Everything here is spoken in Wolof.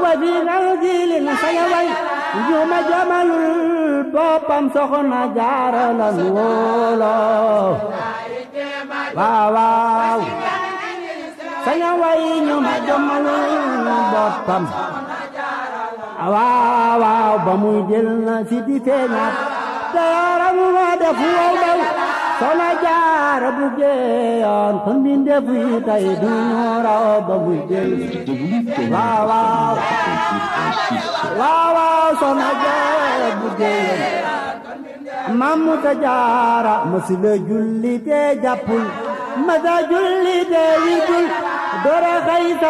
wa fi nal jilin saña way njuma jamalul boppam soxna jaara lan wóolo waaw waaw saña way njuma jamalul boppam waaw waaw ba muy del na si di feeñaat te yaram wa def wow daw soxna jaara bu geeyoon kon mi ndef yi tay du ñu raw ba muy del waaw waaw waaw waaw soxna jaara bu geeyoon mamu ta jaara masila julli te jàppul masa julli te wigul dora xay